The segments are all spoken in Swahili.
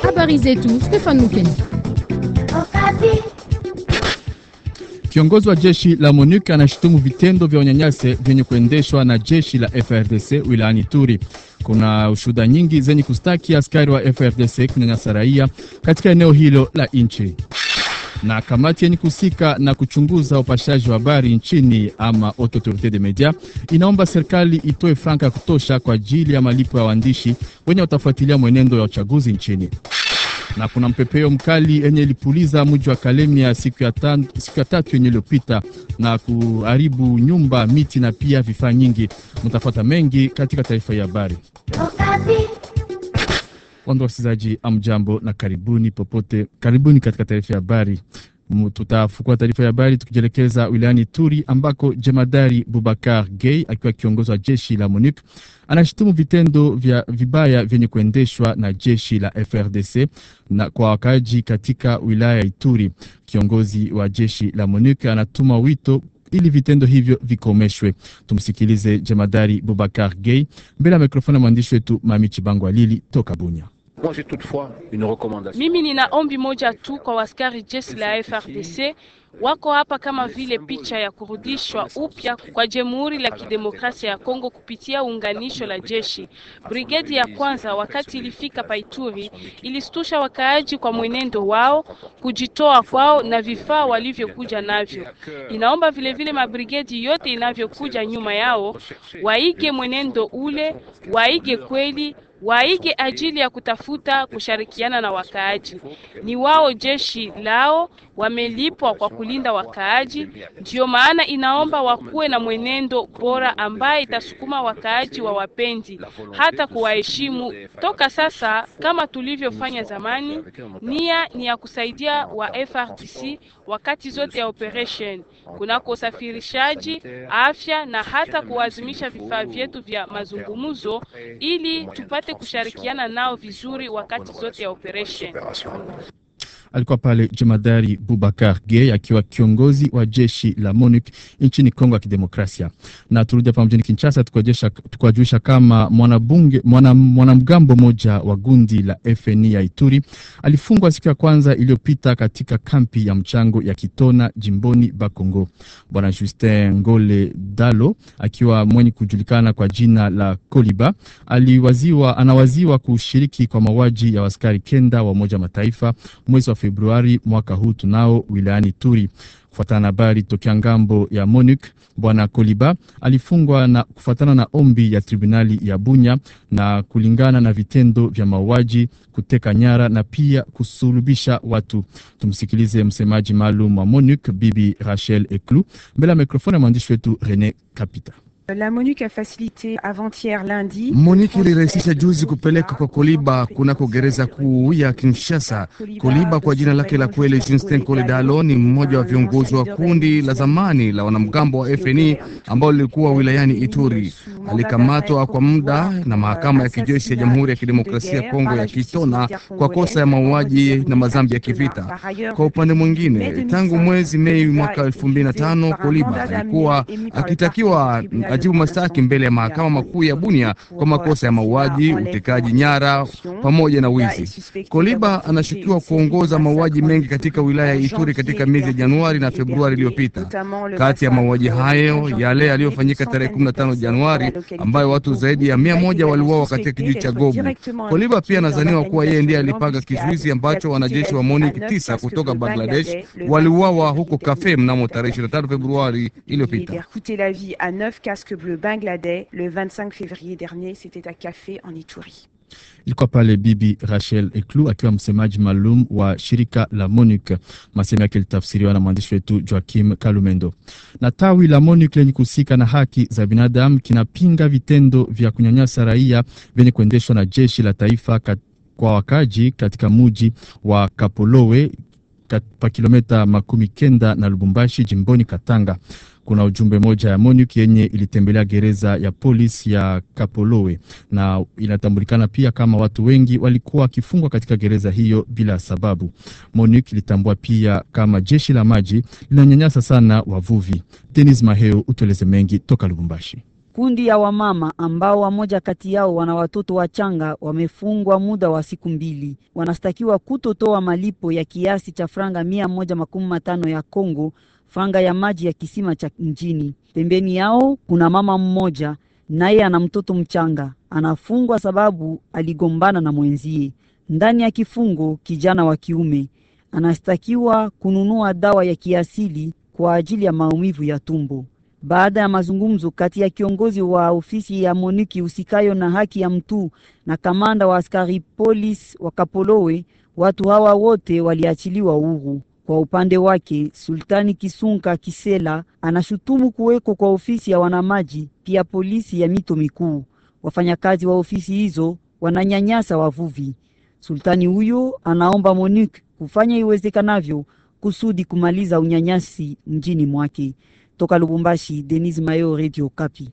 Habari zetu Stefan Mukeni. Kiongozi wa jeshi la MONUC anashutumu vitendo vya unyanyase vyenye kuendeshwa na jeshi la FRDC wilayani Turi. Kuna ushuhuda nyingi zenye kustaki askari wa FRDC kunyanyasa raia katika eneo hilo la nchi. Na kamati yenye kuhusika na kuchunguza upashaji wa habari nchini ama Haute Autorite de Media inaomba serikali itoe franka ya kutosha kwa ajili ya malipo ya waandishi wenye watafuatilia mwenendo ya uchaguzi nchini na kuna mpepeo mkali yenye ilipuliza mji wa Kalemia siku ya, tan, siku ya tatu yenye iliyopita na kuharibu nyumba, miti na pia vifaa nyingi. Mtafuata mengi katika taarifa ya habari. Wando wasikilizaji, amjambo na karibuni popote, karibuni katika taarifa ya habari. Tutafukua taarifa ya habari tukijielekeza wilayani Turi ambako jemadari Bubakar Gay akiwa kiongozi wa jeshi la MONUC anashutumu vitendo vya vibaya vyenye kuendeshwa na jeshi la FRDC na kwa wakaaji katika wilaya ya Ituri. Kiongozi wa jeshi la MONUC anatuma wito ili vitendo hivyo vikomeshwe. Tumsikilize jemadari Bubakar Gay mbele ya mikrofoni ya mwandishi wetu Mami Chibango Alili toka Bunya. Mimi nina ombi moja tu kwa waskari jeshi la FRDC wako hapa kama vile picha ya kurudishwa upya kwa Jamhuri la Kidemokrasia ya Kongo kupitia unganisho la jeshi. Brigedi ya kwanza wakati ilifika Paituri ilistusha wakaaji kwa mwenendo wao, kujitoa kwao na vifaa walivyokuja navyo. Inaomba vile vile mabrigedi yote inavyokuja nyuma yao waige mwenendo ule, waige kweli waige ajili ya kutafuta kushirikiana na wakaaji. Ni wao jeshi lao wamelipwa kwa kulinda wakaaji, ndiyo maana inaomba wakuwe na mwenendo bora ambaye itasukuma wakaaji wa wapendi hata kuwaheshimu toka sasa, kama tulivyofanya zamani. Nia ni ya kusaidia wa FRDC wakati zote ya operation kunako usafirishaji, afya na hata kuwazimisha vifaa vyetu vya mazungumzo ili tupate kushirikiana nao vizuri wakati zote ya operation. Alikuwa pale jemadari Bubakar Gay akiwa kiongozi wa jeshi la MONUC nchini Kongo ya Kidemokrasia. Na turudi hapa mjini Kinshasa tukuwajulisha kama mwanabunge mwanamgambo mwana moja wa gundi la FNI ya Ituri alifungwa siku ya kwanza iliyopita katika kampi ya mchango ya Kitona jimboni Bakongo. Bwana Justin Ngole Dalo akiwa mwenye kujulikana kwa jina la Koliba aliwaziwa, anawaziwa kushiriki kwa mauaji ya waskari kenda wa Umoja Mataifa mwezi wa Februari mwaka huu tunao wilayani Turi. Kufuatana na habari tokea ngambo ya MONUC, bwana Koliba alifungwa na kufuatana na ombi ya tribunali ya Bunya na kulingana na vitendo vya mauaji, kuteka nyara na pia kusulubisha watu. Tumsikilize msemaji maalum wa MONUC bibi Rachel Eklu mbele ya mikrofoni ya mwandishi wetu Rene Kapita. La MONUC a facilité avant-hier lundi. MONUC ilirahisisha juzi kupeleka kwa Koliba kunako gereza kuu ya Kinshasa. Koliba kwa jina lake la kweli Justin Koledalo ni mmoja wa viongozi wa kundi la zamani la wanamgambo wa FNI ambao lilikuwa wilayani Ituri. Alikamatwa kwa muda na mahakama ya kijeshi ya Jamhuri ya Kidemokrasia ya Kongo ya Kitona kwa kosa ya mauaji na mazambi ya kivita. Kwa upande mwingine, tangu mwezi Mei mwaka 2005 Koliba alikuwa akitakiwa ajibu mashtaki mbele ya mahakama makuu ya Bunia kwa makosa ya mauaji, utekaji nyara pamoja na wizi. Koliba anashukiwa kuongoza mauaji mengi katika wilaya ya Ituri katika miezi ya Januari na Februari iliyopita. Kati ya mauaji hayo, yale yaliyofanyika tarehe 15 Januari, ambayo watu zaidi ya mia moja waliuawa katika kijiji cha Gobu. Koliba pia anadhaniwa kuwa yeye ndiye alipanga kizuizi ambacho wanajeshi wa MONUC tisa kutoka Bangladesh waliuawa huko Kafe mnamo tarehe 25 Februari iliyopita. casque bleu bangladais le 25 février dernier. C'était à Café en Ituri. Ilikuwa pale Bibi Rachel Eklu akiwa msemaji maalum wa shirika la MONUC. Masemo yake litafsiriwa na mwandishi wetu Joakim Kalumendo. Na tawi la MONUC lenye kuhusika na haki za binadamu kinapinga vitendo vya kunyanyasa raia vyenye kuendeshwa na jeshi la taifa kat, kwa wakaji katika muji wa Kapolowe pa kilomita makumi kenda na Lubumbashi jimboni Katanga. Kuna ujumbe moja ya MONUC yenye ilitembelea gereza ya polisi ya Kapolowe na inatambulikana pia kama watu wengi walikuwa wakifungwa katika gereza hiyo bila sababu. MONUC ilitambua pia kama jeshi la maji linanyanyasa sana wavuvi. Denis Maheo utueleze mengi toka Lubumbashi. Kundi ya wamama ambao wamoja kati yao wana watoto wachanga wamefungwa muda wa siku mbili. Wanastakiwa kutotoa malipo ya kiasi cha franga mia moja makumi matano ya Kongo, franga ya maji ya kisima cha mjini. Pembeni yao kuna mama mmoja, naye ana mtoto mchanga, anafungwa sababu aligombana na mwenzie. Ndani ya kifungo, kijana wa kiume anastakiwa kununua dawa ya kiasili kwa ajili ya maumivu ya tumbo. Baada ya mazungumzo kati ya kiongozi wa ofisi ya Moniki usikayo na haki ya mtu na kamanda wa askari polisi wa Kapolowe, watu hawa wote waliachiliwa huru. Kwa upande wake, Sultani Kisunka Kisela anashutumu kuweko kwa ofisi ya wanamaji pia polisi ya mito mikuu. Wafanyakazi wa ofisi hizo wananyanyasa wavuvi. Sultani huyo anaomba Monique kufanya iwezekanavyo kusudi kumaliza unyanyasi mjini mwake. Toka Lubumbashi, Denis Mayo, Radio Kapi.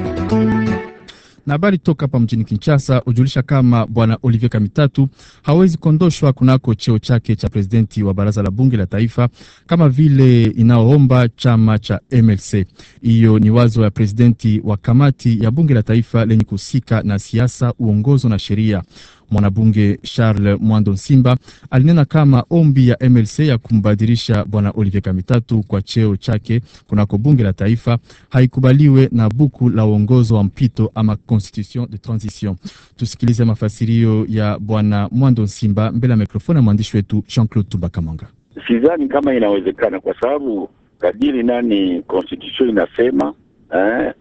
Na habari toka hapa mjini Kinshasa hujulisha kama bwana Olivier Kamitatu hawezi kuondoshwa kunako cheo chake cha presidenti wa baraza la bunge la taifa kama vile inaoomba chama cha MLC. Hiyo ni wazo ya presidenti wa kamati ya bunge la taifa lenye kuhusika na siasa, uongozo na sheria. Mwanabunge Charles Mwando Nsimba alinena kama ombi ya MLC ya kumbadilisha bwana Olivier Kamitatu kwa cheo chake kunako bunge la taifa haikubaliwe na buku la uongozo wa mpito ama constitution de transition. Tusikilize mafasirio ya bwana Mwando Nsimba mbele ya mikrofoni ya mwandishi wetu Jean-Claude Tubakamanga. Sidhani kama inawezekana kwa sababu kadiri nani constitution inasema eh,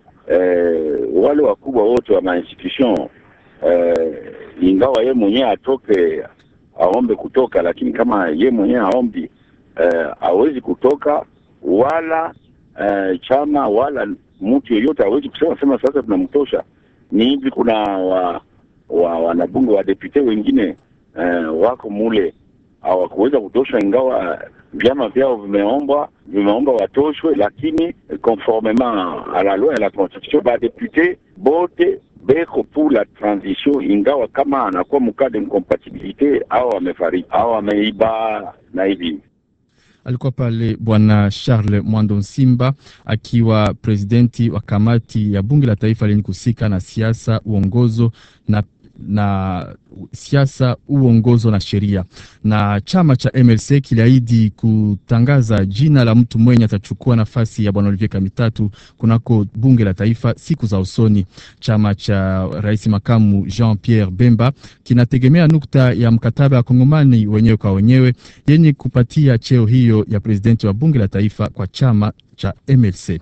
eh, wale wakubwa wote wa mainstitution eh, ingawa ye mwenyewe atoke aombe kutoka, lakini kama ye mwenyewe aombi eh, hawezi kutoka wala eh, chama wala mtu yeyote hawezi kusema sema sasa tunamtosha. Ni hivi, kuna wa, wa wanabunge wa depute wengine eh, wako mule hawakuweza kutoshwa, ingawa vyama vyao vimeomba vimeomba watoshwe, lakini conformement à la loi et la constitution ba depute bote beko pour la transition, ingawa kama anakuwa mkaa de incompatibilite au amefariki au ameiba na hivi Alikuwa pale bwana Charles Mwando Nsimba akiwa presidenti wa kamati ya bunge la taifa lenye kuhusika na siasa, uongozo na na siasa, uongozo na sheria. Na chama cha MLC kiliahidi kutangaza jina la mtu mwenye atachukua nafasi ya bwana Olivier Kamitatu kunako bunge la taifa siku za usoni. Chama cha rais makamu Jean Pierre Bemba kinategemea nukta ya mkataba ya Kongomani wenyewe kwa wenyewe yenye kupatia cheo hiyo ya presidenti wa bunge la taifa kwa chama cha MLC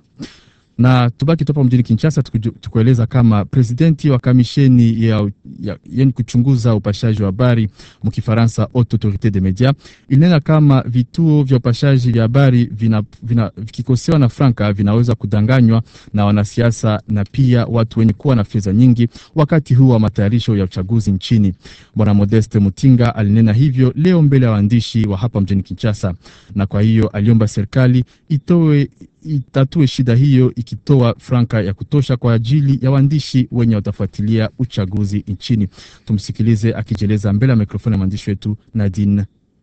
na tubaki topa mjini Kinshasa tukueleza kama presidenti wa kamisheni ya, ya, yani kuchunguza upashaji wa habari mkifaransa Haute Autorite de Media ilinena kama vituo vya upashaji vya habari vikikosewa na franka vinaweza kudanganywa na wanasiasa na pia watu wenye kuwa na fedha nyingi wakati huu wa matayarisho ya uchaguzi nchini. Bwana Modeste Mutinga alinena hivyo leo mbele ya waandishi wa hapa mjini Kinshasa, na kwa hiyo aliomba serikali itoe itatue shida hiyo ikitoa franka ya kutosha kwa ajili ya waandishi wenye watafuatilia uchaguzi nchini. Tumsikilize akijieleza mbele ya mikrofoni ya mwandishi wetu Nadine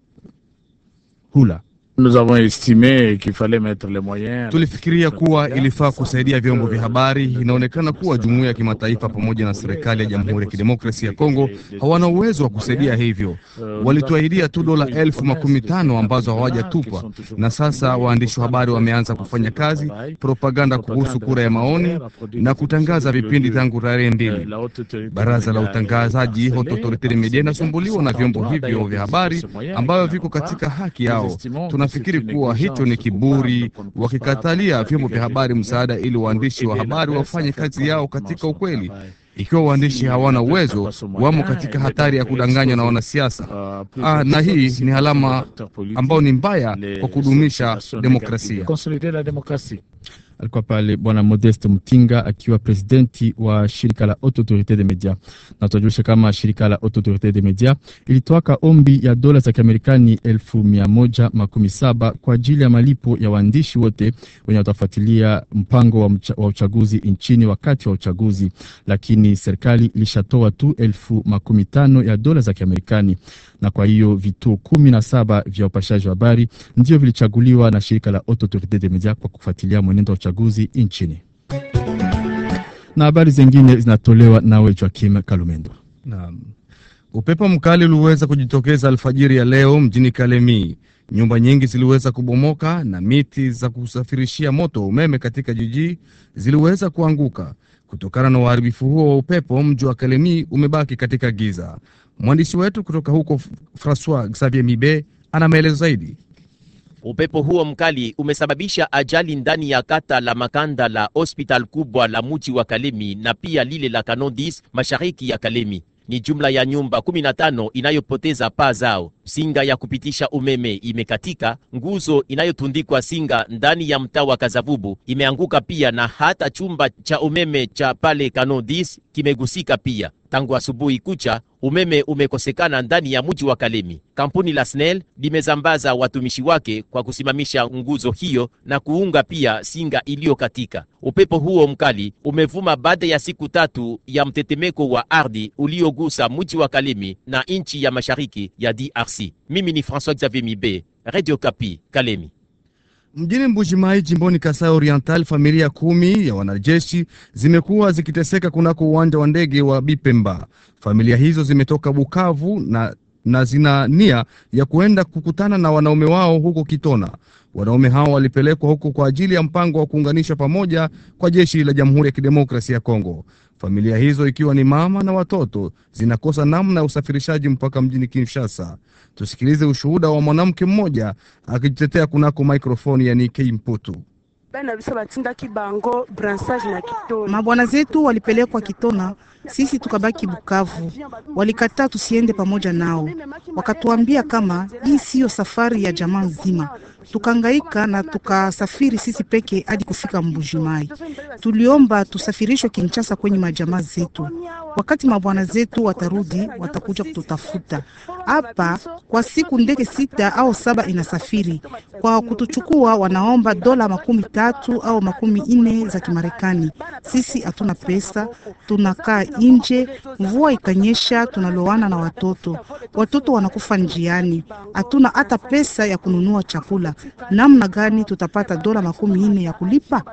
Hula. Nous avons estimé qu'il fallait mettre les moyens. Tulifikiria kuwa ilifaa kusaidia vyombo vya habari. Inaonekana kuwa jumuiya ya kimataifa pamoja na serikali ya Jamhuri ya Kidemokrasia ya Kongo hawana uwezo wa kusaidia hivyo. Walituahidia tu dola elfu makumi tano ambazo hawajatupa, na sasa waandishi wa habari wameanza kufanya kazi propaganda kuhusu kura ya maoni na kutangaza vipindi tangu tarehe mbili. Baraza la utangazaji Haute Autorite de Media inasumbuliwa na vyombo hivyo vya habari ambavyo viko katika haki yao. Tunafikiri kuwa hicho ni kiburi, wakikatalia vyombo vya habari msaada ili waandishi wa habari wafanye kazi yao katika ukweli. Ikiwa waandishi hawana uwezo, wamo katika hatari ya kudanganywa na wanasiasa. Ah, na hii ni alama ambayo ni mbaya kwa kudumisha demokrasia. Alikuwa pale bwana Modeste Mtinga akiwa presidenti wa shirika la Haute Autorite de Media, na tunajulisha kama shirika la Haute Autorite de Media ilitoaka ombi ya dola za Kiamerikani elfu mia moja makumi saba kwa ajili ya malipo ya waandishi wote wenye watafuatilia mpango wa, mcha, wa uchaguzi nchini wakati wa uchaguzi, lakini serikali ilishatoa tu elfu makumi tano ya dola za Kiamerikani, na kwa hiyo vituo kumi na saba vya upashaji wa habari ndio vilichaguliwa na shirika la Haute Autorite de Media kwa kufuatilia mwenendo wa uchaguzi nchini. na habari zingine zinatolewa nawe Joakim Kalumendo. Naam. Upepo mkali uliweza kujitokeza alfajiri ya leo mjini Kalemi. Nyumba nyingi ziliweza kubomoka na miti za kusafirishia moto wa umeme katika jiji ziliweza kuanguka. Kutokana na uharibifu huo wa upepo, mji wa Kalemi umebaki katika giza. Mwandishi wetu kutoka huko Francois Xavier Mibe ana maelezo zaidi. Upepo huo mkali umesababisha ajali ndani ya kata la Makanda la hospital kubwa la mji wa Kalemi na pia lile la Kanondis mashariki ya Kalemi. Ni jumla ya nyumba 15 inayopoteza paa zao. Singa ya kupitisha umeme imekatika, nguzo inayotundikwa singa ndani ya mtaa wa Kazavubu imeanguka pia, na hata chumba cha umeme cha pale Kanondis kimegusika pia. Tangu asubuhi kucha umeme umekosekana ndani ya mji wa Kalemi. Kampuni la SNEL limezambaza watumishi wake kwa kusimamisha nguzo hiyo na kuunga pia singa iliyokatika. Upepo huo mkali umevuma baada ya siku tatu ya mtetemeko wa ardhi uliogusa mji wa Kalemi na nchi ya mashariki ya DRC. Mimi ni François Xavier Mibe, Radio Kapi, Kalemi. Mjini Mbujimai jimboni Kasai Oriental, familia kumi ya wanajeshi zimekuwa zikiteseka kunako uwanja wa ndege wa Bipemba. Familia hizo zimetoka Bukavu na, na zina nia ya kuenda kukutana na wanaume wao huko Kitona. Wanaume hao walipelekwa huko kwa ajili ya mpango wa kuunganisha pamoja kwa jeshi la Jamhuri ya Kidemokrasia ya Kongo. Familia hizo ikiwa ni mama na watoto zinakosa namna ya usafirishaji mpaka mjini Kinshasa. Tusikilize ushuhuda wa mwanamke mmoja akijitetea kunako mikrofoni ya Nikei Mputu. Mabwana zetu walipelekwa Kitona, sisi tukabaki Bukavu. Walikataa tusiende pamoja nao, wakatuambia kama hii siyo safari ya jamaa nzima. Tukangaika na tukasafiri sisi peke hadi kufika Mbujimai. Tuliomba tusafirishwe Kinshasa kwenye majamaa zetu. Wakati mabwana zetu watarudi, watakuja kututafuta hapa. Kwa siku ndege sita au saba inasafiri kwa kutuchukua, wanaomba dola makumi tatu au makumi ine za Kimarekani. Sisi hatuna pesa, tunakaa nje. Mvua ikanyesha, tunalowana na watoto, watoto wanakufa njiani. Hatuna hata pesa ya kununua chakula. Namna gani tutapata dola makumi ine ya kulipa?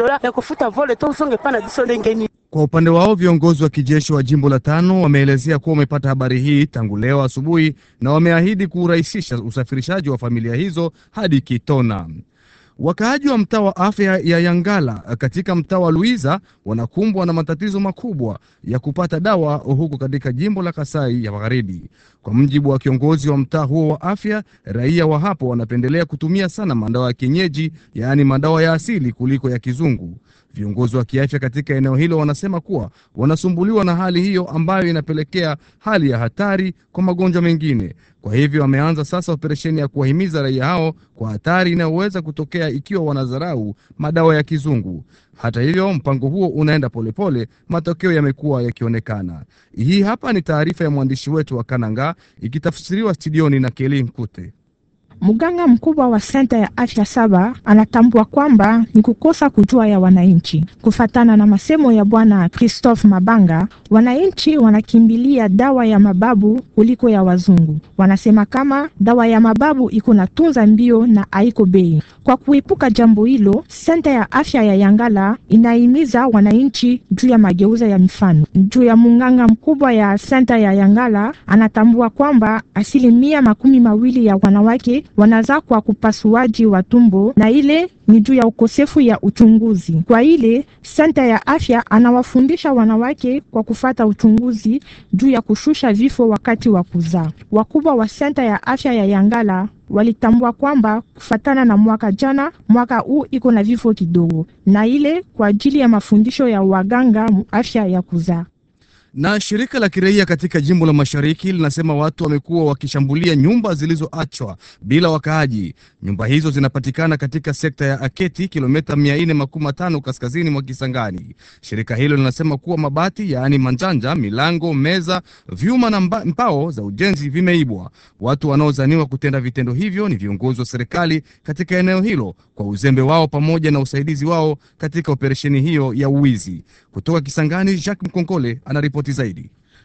Kwa upande wao viongozi wa kijeshi wa jimbo la tano wameelezea kuwa wamepata habari hii tangu leo asubuhi na wameahidi kurahisisha usafirishaji wa familia hizo hadi Kitona. Wakaaji wa mtaa wa afya ya Yangala katika mtaa wa Luiza wanakumbwa na matatizo makubwa ya kupata dawa huko katika jimbo la Kasai ya Magharibi. Kwa mjibu wa kiongozi wa mtaa huo wa afya, raia wa hapo wanapendelea kutumia sana madawa ya kienyeji, yaani madawa ya asili kuliko ya kizungu. Viongozi wa kiafya katika eneo hilo wanasema kuwa wanasumbuliwa na hali hiyo ambayo inapelekea hali ya hatari kwa magonjwa mengine. Kwa hivyo wameanza sasa operesheni ya kuwahimiza raia hao kwa hatari inayoweza kutokea ikiwa wanadharau madawa ya kizungu. Hata hivyo, mpango huo unaenda polepole, matokeo yamekuwa yakionekana. Hii hapa ni taarifa ya mwandishi wetu wa Kananga ikitafsiriwa studioni na Keli Nkute. Mganga mkubwa wa senta ya afya saba anatambua kwamba ni kukosa kujua ya wananchi. Kufatana na masemo ya bwana Christophe Mabanga, wananchi wanakimbilia dawa ya mababu kuliko ya wazungu. Wanasema kama dawa ya mababu iko na tunza mbio na haiko bei. Kwa kuepuka jambo hilo, senta ya afya ya Yangala inahimiza wananchi juu ya mageuza ya mifano. Juu ya munganga mkubwa ya senta ya Yangala anatambua kwamba asilimia makumi mawili ya wanawake wanazaa kwa kupasuaji wa tumbo na ile ni juu ya ukosefu ya uchunguzi. Kwa ile senta ya afya anawafundisha wanawake kwa kufata uchunguzi juu ya kushusha vifo wakati wa kuzaa. Wakubwa wa senta ya afya ya Yangala walitambua kwamba kufatana na mwaka jana, mwaka huu iko na vifo kidogo, na ile kwa ajili ya mafundisho ya waganga afya ya kuzaa. Na shirika la kiraia katika jimbo la mashariki linasema watu wamekuwa wakishambulia nyumba zilizoachwa bila wakaaji. Nyumba hizo zinapatikana katika sekta ya Aketi, kilomita mia nne makumi matano kaskazini mwa Kisangani. Shirika hilo linasema kuwa mabati, yaani manjanja, milango, meza, vyuma na mba, mbao za ujenzi vimeibwa. Watu wanaozaniwa kutenda vitendo hivyo ni viongozi wa serikali katika eneo hilo kwa uzembe wao pamoja na usaidizi wao katika operesheni hiyo ya uwizi. Kutoka Kisangani, Jacques Mkonkole anaripoti zaidi.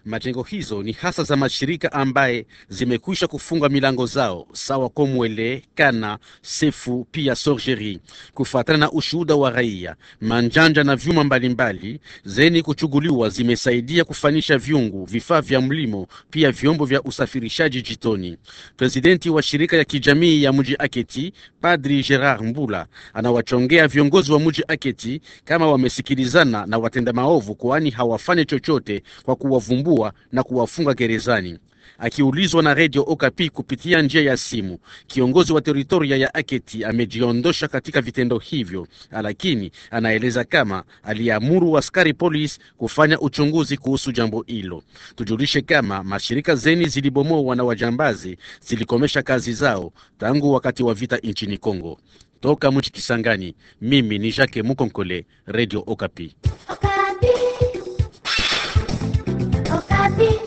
Majengo hizo ni hasa za mashirika ambaye zimekwisha kufunga milango zao sawa Komwele, Kana, Sefu pia Sorgeri. Kufuatana na ushuhuda wa raia, manjanja na vyuma mbalimbali zeni kuchuguliwa zimesaidia kufanyisha vyungu, vifaa vya mlimo, pia vyombo vya usafirishaji jitoni. Presidenti wa shirika ya kijamii ya mji Aketi, Padri Gerard Mbula, anawachongea viongozi wa mji Aketi kama wamesikilizana na watenda maovu, kwani hawafanye chochote kwa kuwavumbua na kuwafunga gerezani. Akiulizwa na redio Okapi kupitia njia ya simu, kiongozi wa teritoria ya Aketi amejiondosha katika vitendo hivyo, lakini anaeleza kama aliamuru askari polisi kufanya uchunguzi kuhusu jambo hilo. Tujulishe kama mashirika zeni zilibomoa na wajambazi zilikomesha kazi zao tangu wakati wa vita nchini Kongo. Toka mji Kisangani, mimi ni Jacques Mukonkole, Radio Okapi. Okapi. Okapi.